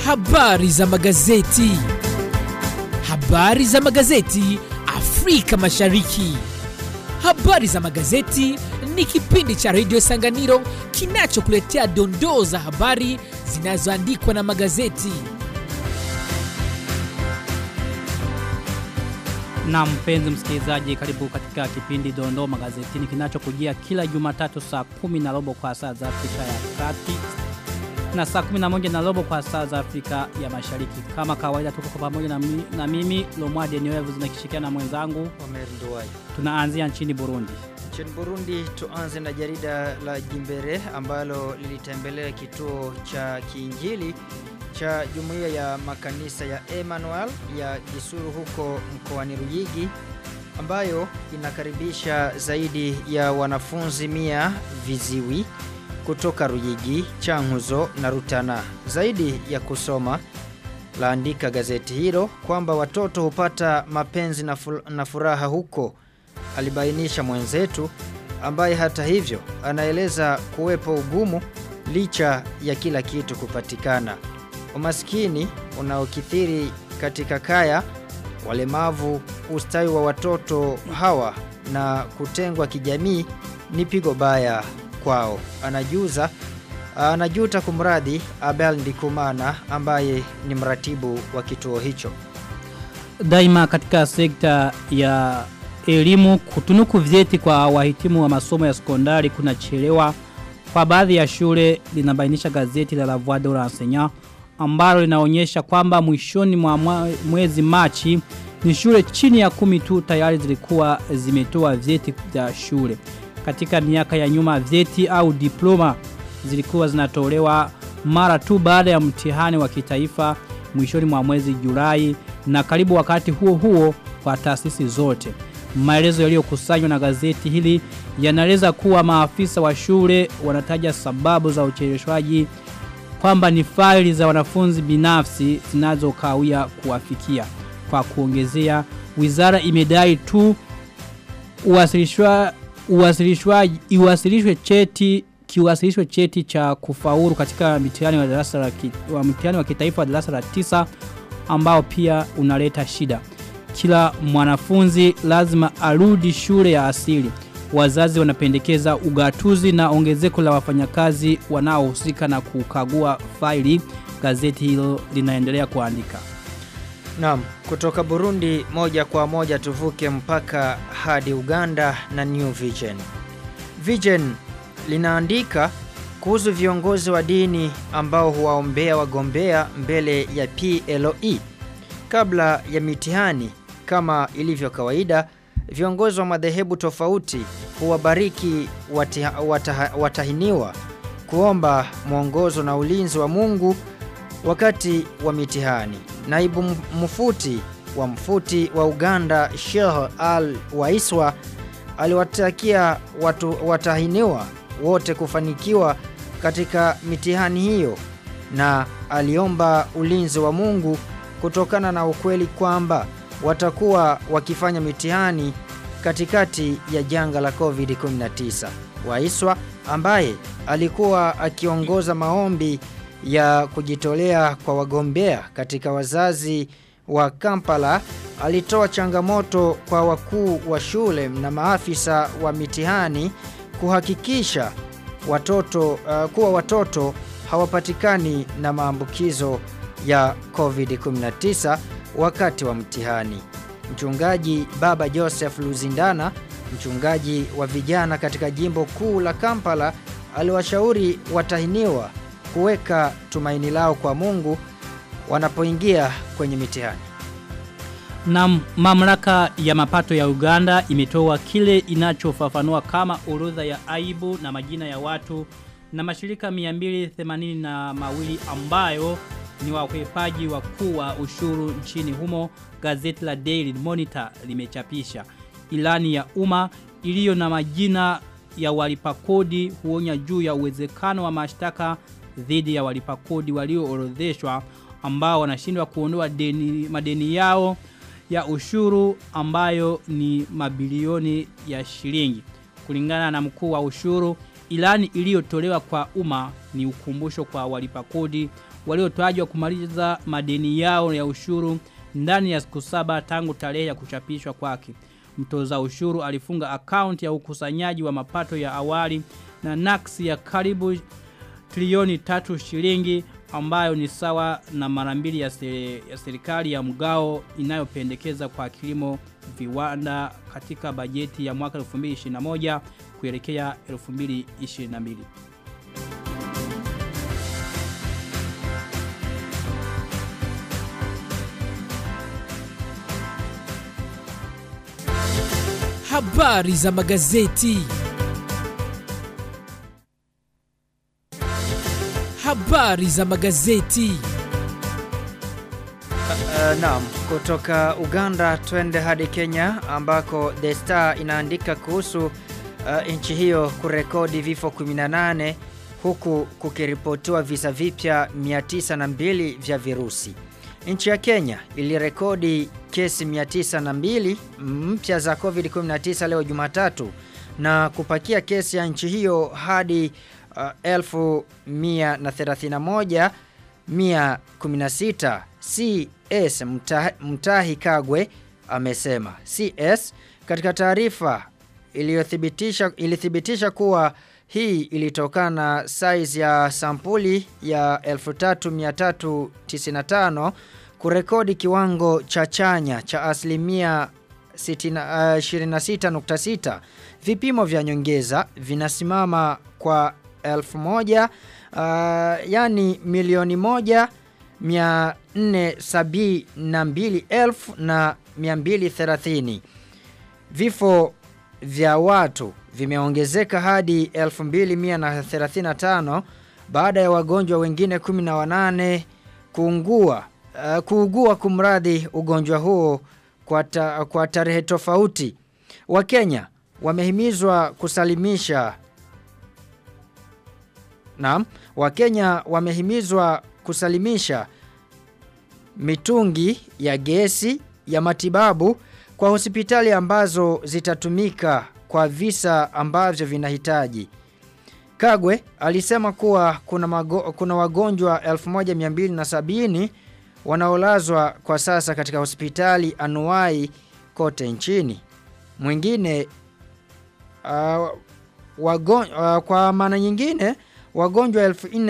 Habari za magazeti. Habari za magazeti Afrika Mashariki. Habari za magazeti ni kipindi cha redio Sanganiro kinachokuletea dondoo za habari zinazoandikwa na magazeti. Na mpenzi msikilizaji, karibu katika kipindi Dondoo Magazetini kinachokujia kila Jumatatu saa kumi na robo kwa saa za Afrika ya Kati na saa kumi na moja na robo kwa saa za Afrika ya Mashariki. Kama kawaida, tuko kwa pamoja na, mi, na mimi Lomwade Nioevu zinakishikiana na mwenzangu. Omer Nduwai. Tunaanzia nchini Burundi. Nchini Burundi tuanze na jarida la Jimbere ambalo lilitembelea kituo cha kiinjili cha jumuiya ya makanisa ya Emmanuel ya Gisuru huko mkoani Ruyigi ambayo inakaribisha zaidi ya wanafunzi mia viziwi kutoka Ruyigi, Changuzo na Rutana. Zaidi ya kusoma laandika gazeti hilo kwamba watoto hupata mapenzi na, fu na furaha huko, alibainisha mwenzetu ambaye hata hivyo anaeleza kuwepo ugumu licha ya kila kitu kupatikana. Umaskini unaokithiri katika kaya, walemavu, ustawi wa watoto hawa na kutengwa kijamii ni pigo baya kwao. Anajuza anajuta kumradhi Abel Ndikumana ambaye ni mratibu wa kituo hicho. Daima katika sekta ya elimu kutunuku vyeti kwa wahitimu wa masomo ya sekondari kunachelewa kwa baadhi ya shule linabainisha gazeti la La Voix de l'Enseignant ambalo linaonyesha kwamba mwishoni mwa mwezi Machi ni shule chini ya kumi tu tayari zilikuwa zimetoa vyeti vya shule. Katika miaka ya nyuma vyeti au diploma zilikuwa zinatolewa mara tu baada ya mtihani wa kitaifa mwishoni mwa mwezi Julai na karibu wakati huo huo kwa taasisi zote. Maelezo yaliyokusanywa na gazeti hili yanaeleza kuwa maafisa wa shule wanataja sababu za ucheleweshwaji kwamba ni faili za wanafunzi binafsi zinazokawia kuwafikia. Kwa kuongezea, wizara imedai tu uwasilishwa uwasilishwaji iwasilishwe cheti kiwasilishwe cheti cha kufaulu katika mitihani wa darasa la wa mtihani wa kitaifa wa darasa la tisa ambao pia unaleta shida. Kila mwanafunzi lazima arudi shule ya asili. Wazazi wanapendekeza ugatuzi na ongezeko la wafanyakazi wanaohusika na kukagua faili. Gazeti hilo linaendelea kuandika. Naam, kutoka Burundi moja kwa moja tuvuke mpaka hadi Uganda na New Vision. Vision linaandika kuhusu viongozi wa dini ambao huwaombea wagombea mbele ya PLOE kabla ya mitihani. Kama ilivyo kawaida, viongozi wa madhehebu tofauti huwabariki watiha, wataha, watahiniwa kuomba mwongozo na ulinzi wa Mungu wakati wa mitihani. Naibu mfuti wa mfuti wa Uganda Sheikh Al Waiswa aliwatakia watu watahiniwa wote kufanikiwa katika mitihani hiyo na aliomba ulinzi wa Mungu kutokana na ukweli kwamba watakuwa wakifanya mitihani katikati ya janga la COVID-19. Waiswa ambaye alikuwa akiongoza maombi ya kujitolea kwa wagombea katika wazazi wa Kampala alitoa changamoto kwa wakuu wa shule na maafisa wa mitihani kuhakikisha watoto uh, kuwa watoto hawapatikani na maambukizo ya COVID-19 wakati wa mtihani. Mchungaji Baba Joseph Luzindana, mchungaji wa vijana katika jimbo kuu la Kampala, aliwashauri watahiniwa kuweka tumaini lao kwa Mungu wanapoingia kwenye mitihani. Na mamlaka ya mapato ya Uganda imetoa kile inachofafanua kama orodha ya aibu na majina ya watu na mashirika 280 na mawili ambayo ni wakwepaji wakuu wa ushuru nchini humo gazeti la Daily Monitor limechapisha. Ilani ya umma iliyo na majina ya walipa kodi huonya juu ya uwezekano wa mashtaka dhidi ya walipa kodi walioorodheshwa ambao wanashindwa kuondoa deni madeni yao ya ushuru ambayo ni mabilioni ya shilingi. Kulingana na mkuu wa ushuru, Ilani iliyotolewa kwa umma ni ukumbusho kwa walipa kodi waliotajwa kumaliza madeni yao ya ushuru ndani ya siku saba tangu tarehe ya kuchapishwa kwake. Mtoza ushuru alifunga akaunti ya ukusanyaji wa mapato ya awali na naksi ya karibu trilioni tatu shilingi ambayo ni sawa na marambili ya, seri, ya serikali ya mgao inayopendekeza kwa kilimo viwanda katika bajeti ya mwaka 2021 kuelekea 2022. Habari za magazeti. Habari za magazeti. Uh, naam, kutoka Uganda twende hadi Kenya ambako The Star inaandika kuhusu uh, nchi hiyo kurekodi vifo 18 huku kukiripotiwa visa vipya 902 vya virusi. Nchi ya Kenya ilirekodi kesi 902 mpya za COVID-19 leo Jumatatu na kupakia kesi ya nchi hiyo hadi uh, 1131 116 CS Mtahi, Mtahi Kagwe amesema. CS katika taarifa iliyothibitisha ilithibitisha kuwa hii ilitokana na size ya sampuli ya 3395 kurekodi kiwango cha chanya cha asilimia 26.6. Vipimo vya nyongeza vinasimama kwa 1000 uh, yani milioni moja 472,000 na 230. Vifo vya watu vimeongezeka hadi 2135 baada ya wagonjwa wengine 18 kuungua uh, kuugua kumradhi ugonjwa huo kwa, ta, kwa tarehe tofauti. Wakenya wamehimizwa kusalimisha Naam, Wakenya wamehimizwa kusalimisha mitungi ya gesi ya matibabu kwa hospitali ambazo zitatumika kwa visa ambavyo vinahitaji. Kagwe alisema kuwa kuna, mago, kuna wagonjwa 1270 wanaolazwa kwa sasa katika hospitali anuai kote nchini. Mwingine uh, wagon, uh, kwa maana nyingine wagonjwa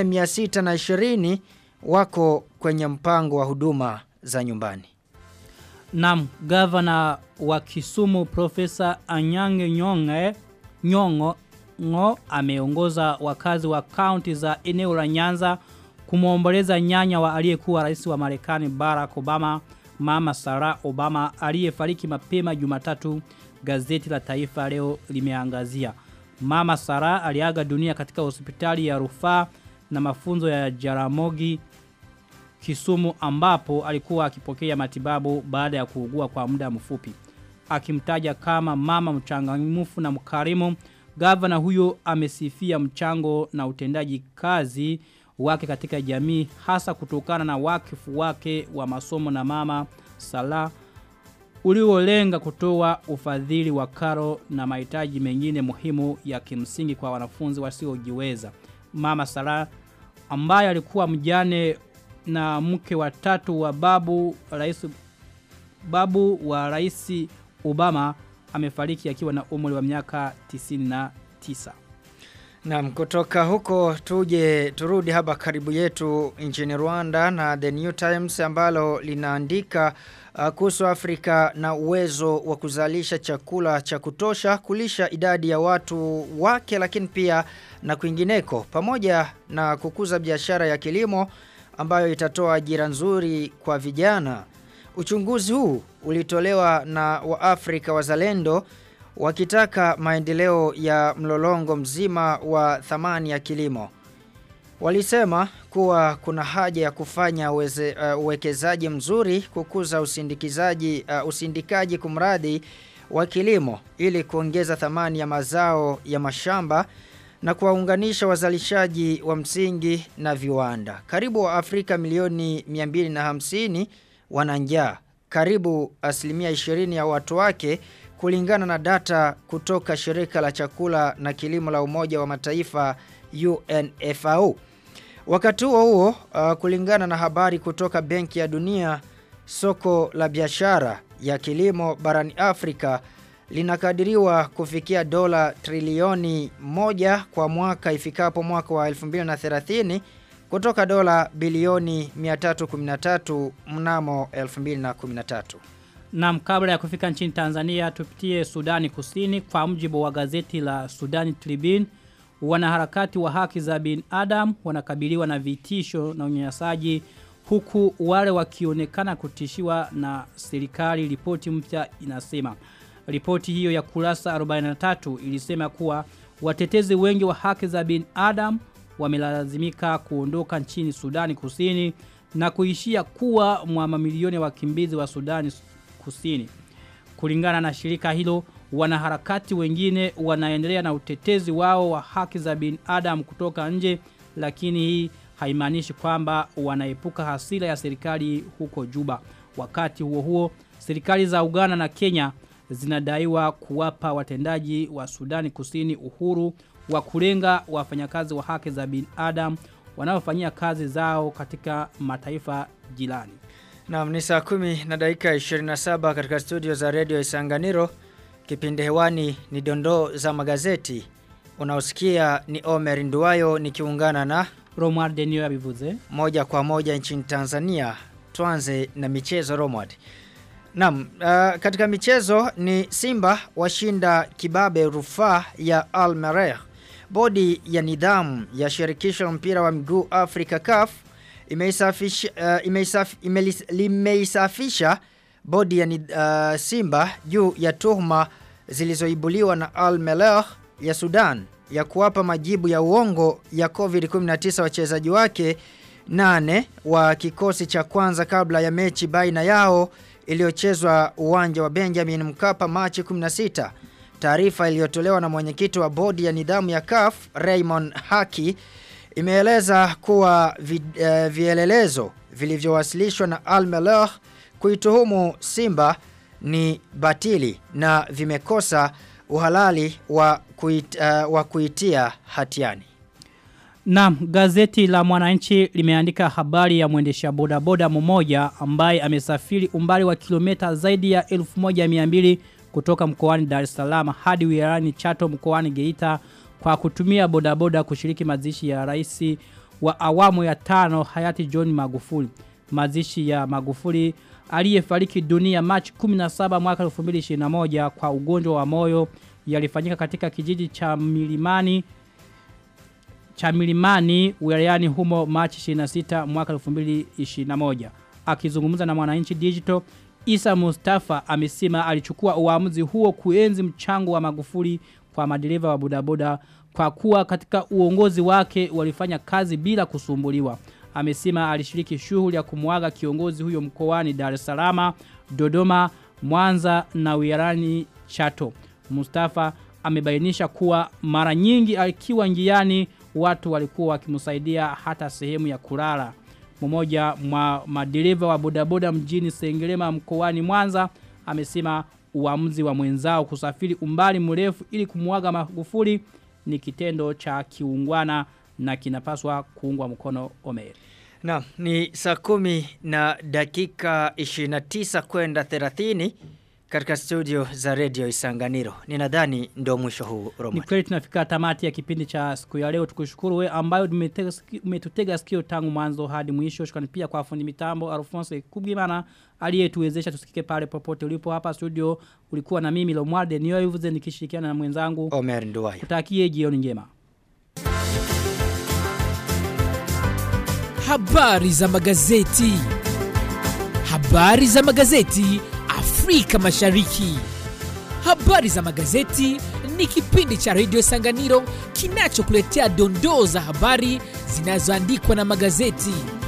4620 wako kwenye mpango wa huduma za nyumbani. Naam, gavana wa Kisumu Profesa Anyange Nyonge Nyongo ngo ameongoza wakazi wa kaunti za eneo la Nyanza kumwomboleza nyanya wa aliyekuwa rais wa Marekani Barack Obama, Mama Sarah Obama aliyefariki mapema Jumatatu, gazeti la Taifa leo limeangazia. Mama Sarah aliaga dunia katika hospitali ya rufaa na mafunzo ya Jaramogi Kisumu ambapo alikuwa akipokea matibabu baada ya kuugua kwa muda mfupi. Akimtaja kama mama mchangamfu na mkarimu, gavana huyo amesifia mchango na utendaji kazi wake katika jamii hasa kutokana na wakifu wake wa masomo na mama Salah uliolenga kutoa ufadhili wa karo na mahitaji mengine muhimu ya kimsingi kwa wanafunzi wasiojiweza. Mama Salah ambaye alikuwa mjane na mke wa tatu wa babu rais babu wa rais Obama amefariki akiwa na umri wa miaka 99. Naam, kutoka huko tuje turudi hapa karibu yetu nchini Rwanda na The New Times ambalo linaandika uh, kuhusu Afrika na uwezo wa kuzalisha chakula cha kutosha kulisha idadi ya watu wake lakini pia na kwingineko pamoja na kukuza biashara ya kilimo ambayo itatoa ajira nzuri kwa vijana. Uchunguzi huu ulitolewa na Waafrika wazalendo wakitaka maendeleo ya mlolongo mzima wa thamani ya kilimo. Walisema kuwa kuna haja ya kufanya uweze, uh, uwekezaji mzuri kukuza usindikizaji uh, usindikaji kumradhi wa kilimo ili kuongeza thamani ya mazao ya mashamba na kuwaunganisha wazalishaji wa msingi na viwanda. Karibu wa Afrika milioni 250 wana njaa. Karibu asilimia 20 ya watu wake kulingana na data kutoka shirika la chakula na kilimo la Umoja wa Mataifa UNFAO. Wakati huo huo, uh, kulingana na habari kutoka Benki ya Dunia, soko la biashara ya kilimo barani Afrika linakadiriwa kufikia dola trilioni moja kwa mwaka ifikapo mwaka wa 2030 kutoka dola bilioni 313 mnamo 2013. Naam, kabla ya kufika nchini Tanzania tupitie Sudani Kusini kwa mjibu wa gazeti la Sudani Tribune wanaharakati wa haki za binadamu wanakabiliwa na vitisho na unyanyasaji huku wale wakionekana kutishiwa na serikali ripoti mpya inasema ripoti hiyo ya kurasa 43 ilisema kuwa watetezi wengi wa haki za binadamu wamelazimika kuondoka nchini Sudani Kusini na kuishia kuwa mwa mamilioni ya wakimbizi wa Sudani Kusini. Kulingana na shirika hilo, wanaharakati wengine wanaendelea na utetezi wao wa haki za binadamu kutoka nje, lakini hii haimaanishi kwamba wanaepuka hasira ya serikali huko Juba. Wakati huo huo, serikali za Uganda na Kenya zinadaiwa kuwapa watendaji wa Sudani Kusini uhuru wa kulenga wafanyakazi wa haki za binadamu wanaofanyia kazi zao katika mataifa jirani. Naam, ni saa kumi na dakika 27 katika studio za redio Isanganiro. Kipindi hewani ni dondoo za magazeti. Unaosikia ni Omer Nduwayo nikiungana na Romar Denio abivuze. moja kwa moja nchini Tanzania. Tuanze na michezo Romward. Naam, uh, katika michezo ni Simba washinda kibabe rufaa ya Al Merrikh. Bodi ya nidhamu ya shirikisho la mpira wa miguu Afrika CAF imeisafisha uh, imeisaf, imelis, limeisafisha bodi ya nid, uh, Simba juu ya tuhuma zilizoibuliwa na Al Merrikh ya Sudan ya kuwapa majibu ya uongo ya COVID-19 wachezaji wake nane wa kikosi cha kwanza kabla ya mechi baina yao iliyochezwa uwanja wa Benjamin Mkapa Machi 16. Taarifa iliyotolewa na mwenyekiti wa bodi ya nidhamu ya CAF Raymond Haki imeeleza kuwa vi, uh, vielelezo vilivyowasilishwa na Al Merrikh kuituhumu Simba ni batili na vimekosa uhalali wa, kuit, uh, wa kuitia hatiani. Naam, gazeti la Mwananchi limeandika habari ya mwendesha bodaboda mmoja ambaye amesafiri umbali wa kilomita zaidi ya 1200 kutoka mkoani Dar es Salaam hadi wilayani Chato mkoani Geita kwa kutumia bodaboda kushiriki mazishi ya rais wa awamu ya tano hayati John Magufuli. Mazishi ya Magufuli aliyefariki dunia Machi 17 mwaka 2021 kwa ugonjwa wa moyo yalifanyika katika kijiji cha Milimani cha Milimani wilayani humo Machi 26 mwaka 2021. Akizungumza na Mwananchi Digital, Isa Mustafa amesema alichukua uamuzi huo kuenzi mchango wa Magufuli kwa madereva wa bodaboda kwa kuwa katika uongozi wake walifanya kazi bila kusumbuliwa. Amesema alishiriki shughuli ya kumwaga kiongozi huyo mkoani Dar es Salaam, Dodoma, Mwanza na wilayani Chato. Mustafa amebainisha kuwa mara nyingi akiwa njiani watu walikuwa wakimsaidia hata sehemu ya kulala. Mmoja mwa madereva wa bodaboda mjini Sengerema mkoani Mwanza amesema uamuzi wa mwenzao kusafiri umbali mrefu ili kumwaga Magufuli ni kitendo cha kiungwana na kinapaswa kuungwa mkono Omer. Na ni saa kumi na dakika 29 kwenda 30 katika studio za Radio Isanganiro. Ninadhani ndo mwisho huu Ni Roman. kweli tunafika tamati ya kipindi cha siku ya leo tukushukuru we ambayo umetega siki- umetutega sikio tangu mwanzo hadi mwisho shukrani pia kwa fundi mitambo Alphonse Kubwimana aliyetuwezesha tusikike pale popote ulipo hapa studio ulikuwa na mimi Lomwarde Niyoivuze nikishirikiana na mwenzangu Omer Nduwayo. kutakie jioni njema Habari za magazeti. Habari za magazeti Afrika Mashariki. Habari za magazeti ni kipindi cha Radio Sanganiro kinachokuletea dondoo za habari zinazoandikwa na magazeti.